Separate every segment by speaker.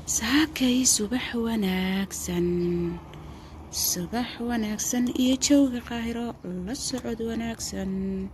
Speaker 1: saakay subax wanaagsan subax wanaagsan iyo jawga qaahiro la socod wanaagsan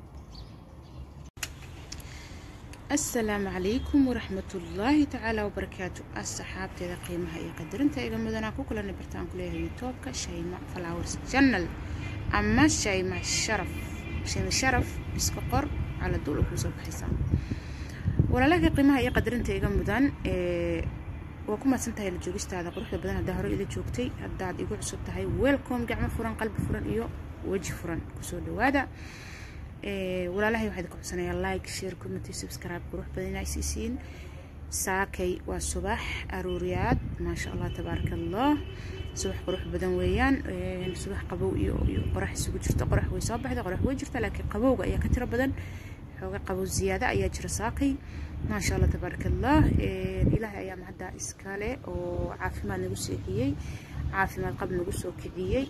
Speaker 1: asalaamu calaykum waraxmatullaahi tacaala wabarakaatu asxaabteeda qiimaha iyo qadarinta iga mudanaa ku kulana bartaan ku leeyahay youtubeka shayma flowers channel ama shayma sharaf shayma sharaf iska qor cala duul kuu soo baxaysaa walaalaha qiimaha iyo qadarinta iga mudan waa ku mahadsan tahay la joogistaada quruxda badan haddaa hore ila joogtay haddaad igu cusub tahay welcome gacmo furan qalbi furan iyo weji furan kusoo dhawaada walaalahay waxaa idinka codsanayaa like share comment subscribe qurux badan inaa isiisiin saakay waa subax aruuriyaad maasha allah tabaaraka allah subax qurux badan weeyaan subax qabow iyo iyo qorax isugu jirta qorax way soo baxda qorax way jirta laakiin qabowga ayaa ka tiro badan xooga qabow ziyaada ayaa jira saakay maasha allah tabaaraka allah ilaahay ayaa mahadda iskale oo caafimaad nagu seexiyey caafimaad qab nagu soo kiciyey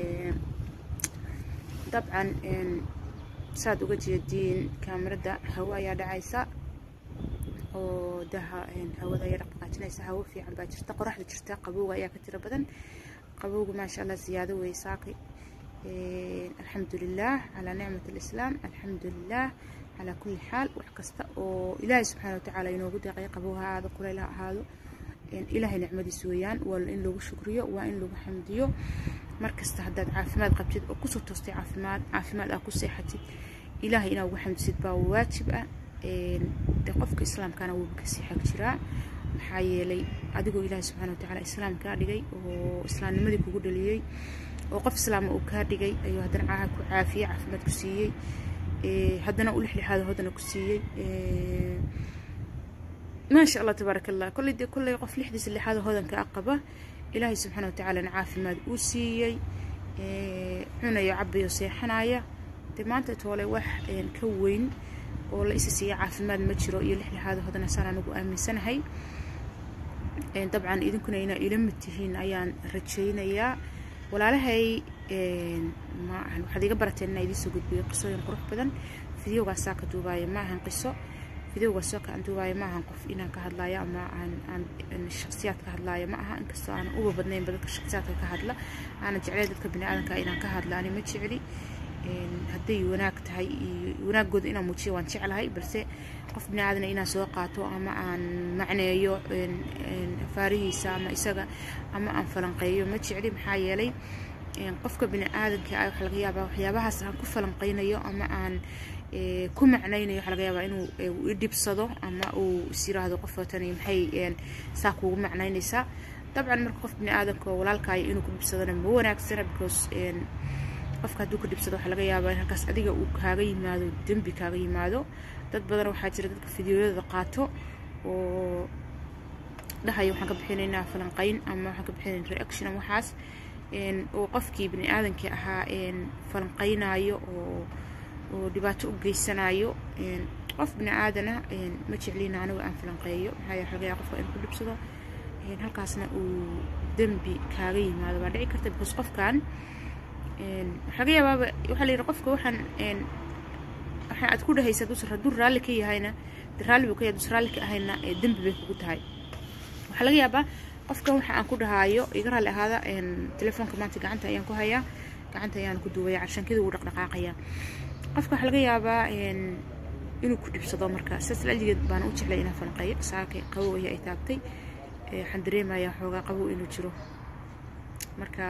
Speaker 1: dabcan saad uga jeediin kaamirada hawo ayaa dhacaysa oo daha hawada ayaa dhaqaqaajinaysa hawo fiican baa jirta qoraxda jirta qabowga ayaa ka tiro badan qabowga maasha allah ziyaado wey saakay alxamdulilah calaa nicmat alislaam alxamdulilah calaa kulli xaal wax kasta oo ilaahay subxaana watacaala inoogu deeqay qabow ha ahaado kuleyl ha ahaado ilaahay nicmadiis weeyaan waa in lagu shukriyo waa in lagu xamdiyo markasta haddaad caafimaad qabtid oo kusoo toostay caafimaad caafimaad aa ku seexatid ilaahay inaa ugu xamdisid baa waajib ah de qofka islaamkana wuuba kasii xag jiraa maxaa yeelay adigoo ilaahay subxaana watacaala islaam kaa dhigay oo islaamnimadii kugu dhaliyey oo qof islaama uu kaa dhigay ayuu haddana caaha ku caafiyey caafimaad ku siiyey haddana u lixlixaado hodana ku siiyey maasha allah tabaaraka allah kolley dee kolley qof lixdiisa lixaada hodanka a qaba ilaahay subxaana watacaalana caafimaad uu siiyey cunayo cabayo seexanaya dee maanta toole wax ka weyn oo la isa siiya caafimaad ma jiro iyo lixlixaada hodana saan anigu aaminsanahay dabcan idinkuna inaa ila mid tihiin ayaan rajaynayaa walaalahay waxaad iga barateen inaa idiin soo gudbiyo qisooyin qurux badan fideogaasaa ka duubaayo ma ahan qiso fideogaasoo ka aan duubaayo ma ahan qof inaan ka hadlaayo ama aan shaksiyaad ka hadlaayo ma aha inkastoo aanan uba badnaynba dadka shaksiyaadka ka hadla aanan jeclay dadka biniaadanka inaan ka hadla ani ma jecli hadday wanaag tahay wanaagooda inaan muujiyo waan jeclahay balse qof biniaadana inaan soo qaato ama aan macneeyo faarihiisa ama isaga ama aan falanqeeyo ma jecli maxaa yeelay qofka biniaadanka ah waxaa laga yaabaa waxyaabahaas aan ku falanqeynayo ama aan ku macnaynayo waxaa laga yaabaa inuu idhibsado ama uu is yiraahdo qof watani maxay saa kuugu macnaynaysaa dabcan marka qof biniaadanka oo walaalkaayo inuu ku dhibsadona ma wanaagsana because qofka hadduu ka dhibsado waxaa laga yaabaa in halkaas adiga uu kaaga yimaado dembi kaaga yimaado dad badan waxaa jira dadka fideoyada qaato oo dhahaya waxaan ka bixinaynaa falanqeyn ama waxaan ka bixinaynaa reaction ama waxaas oo qofkii bini aadankii ahaa falanqeynayo oo oo dhibaato u geysanayo qof bini aadana ma jeclina anigu aan falanqeeyo maxaa yeele laga yaaba qofka inuu ku dhibsado halkaasna uu dembi kaaga yimaado baa dhici karta because qofkan waxaa laga yaabaaba waxaa la yidhi qofka waxaan waxaa aad ku dhahaysa dus hadduu raalli ka yahayna raalli buu ka yahay dus raalli ka ahayna dembi bay kugu tahay waxaa laga yaabaa qofkan waxa aan ku dhahaayo iga raalli ahaada telefoonka maanta gacanta ayaan ku hayaa gacanta ayaan ku duubaya carshankida wuu dhaqdhaqaaqayaa qofka waxaa laga yaabaa inuu ku dhibsado marka sidaas laligeed baan u jeclay inaan falanqeeyo saakay qabow ayaa ay taabtay waxaan dareemayaa xoogaa qabow inuu jiro marka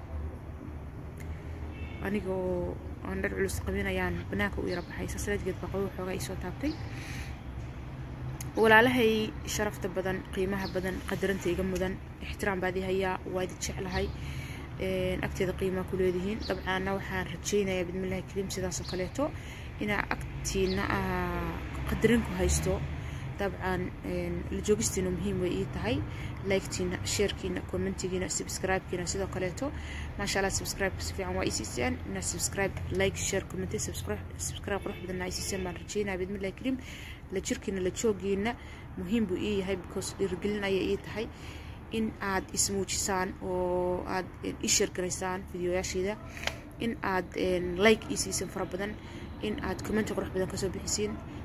Speaker 1: aniga oo aan dhar culus qabinayaan banaanka u yara baxay saas laligeed baa qabow xoogaa isoo taabtay walaalahay sharafta badan qiimaha badan qadaranta iga mudan ixtiraam baad i hayaa waa idin jeclahay agteeda qiimaa ku leedihiin dabcaana waxaan rajaynayaa bidmillahi kariim sidaasoo kaleeto inaa agtiina qadarin ku haysto dabcan la joogistiina muhiim way ii tahay liketiina sheerkiina commentigiina subscribekiina sidoo kaleeto maasha allah subscribe si fiican waa isiiseen inaa subscribe like share comment subscribe subscribe qurux badan naa isiiseen baan rajaynaya bidmillahi kariim la jirkiina la joogiina muhiim buu ii yahay because dhiirigelin ayay ii tahay in aad ismuujisaan oo aad i sheergaraysaan fideoyaasheeda in aad like ii siisan fara badan in aad commenti qurux badan kasoo bixisiin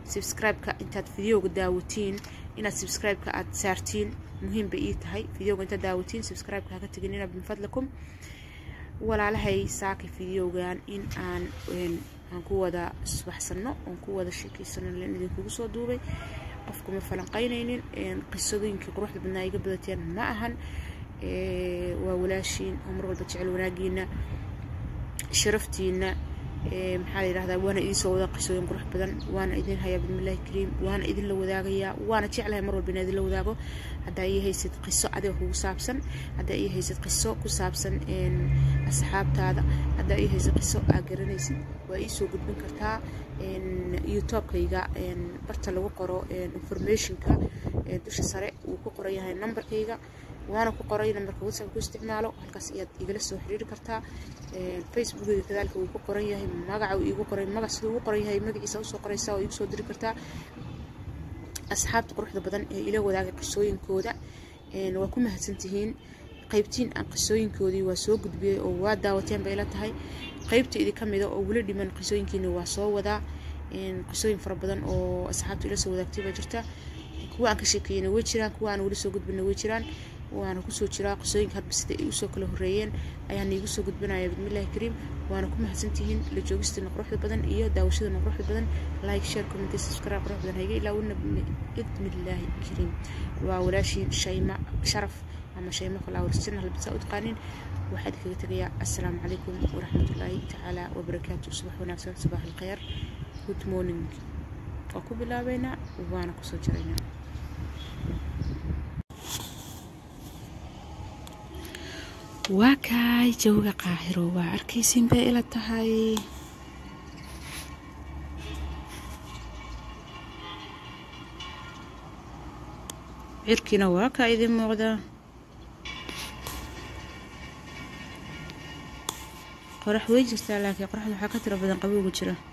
Speaker 1: subscribe-ka intaad videoga daawatiin inaad subscribe-ka aad saartiin muhiim bay ii tahay videoga intaad daawatiin subscribe-ka haka teginina min fadlakum walaalahay saakay videogan in aan aan ku wada isbaxsano oon ku wada sheekeysano len idinkugu soo duubay qofkuma falanqaynaynin qisadooyinkii quruxda badnaa iga badateen ma ahan waa walaashiin oo mar walba jecel wanaagiina sharaftiina maxaa la yidhahdaa waana idiin soo wadaa qisooyin qurux badan waana idin hayaa bismillahi kariim waana idinla wadaagayaa waana jeclahay mar walba inaa idinla wadaago haddaa ii haysid qiso adiga kugu saabsan haddaa ii haysid qiso ku saabsan asxaabtaada haddaa ii haysid qiso aa garanaysid waa ii soo gudbin kartaa youtubekayga barta lagu qoro informationka dusha sare wuu ku qoran yahay numberkayga waana ku qoray nambarka whatsapp ku isticmaalo halkaas ayaad igala soo xiriiri kartaa facebookeyga kadaalika wuu ku qoran yahay magaca uu iigu qoray magac siduu ugu qoran yahay magaciisa usoo qoraysaa oo iigu soo diri kartaa asxaabta quruxda badan ee ila wadaagay qisooyinkooda waa ku mahadsantihiin qaybtiin aan qisooyinkoodii waa soo gudbiyey oo waa daawateen bay la tahay qaybta idinka mida oo weli dhiman qisooyinkiina waa soo wadaa qisooyin fara badan oo asxaabta ila soo wadaagtay baa jirta kuwa aan ka sheekeeyena way jiraan kuwa aan weli soo gudbina way jiraan waana kusoo jiraa qisooyinka hadba sida ay usoo kala horeeyeen ayaan iigu soo gudbinaya bismillahi kariim waana ku mahadsantihiin la joogistiina quruxda badan iyo daawashadana quruxda badan like share comment subscribe quruxda badan hayga ilaawina bismillahi kariim waa walaashiin shayma sharaf ama shayma flowers channel bisa u taqaanin waxaad kaga tegayaa assalaamu calaykum waraxmatullaahi tacaala wabarakaatu subax wanaagsan subax alkhayr good morning waa ku bilaabeynaa waana kusoo jiraynaa waa kaay jawga qaahiro waa arkaysin bay ila tahay cirkiina waa kaa idin muuqda qorax wey jirtaa laakiin qoraxda waxaa ka tiro badan qabowga jira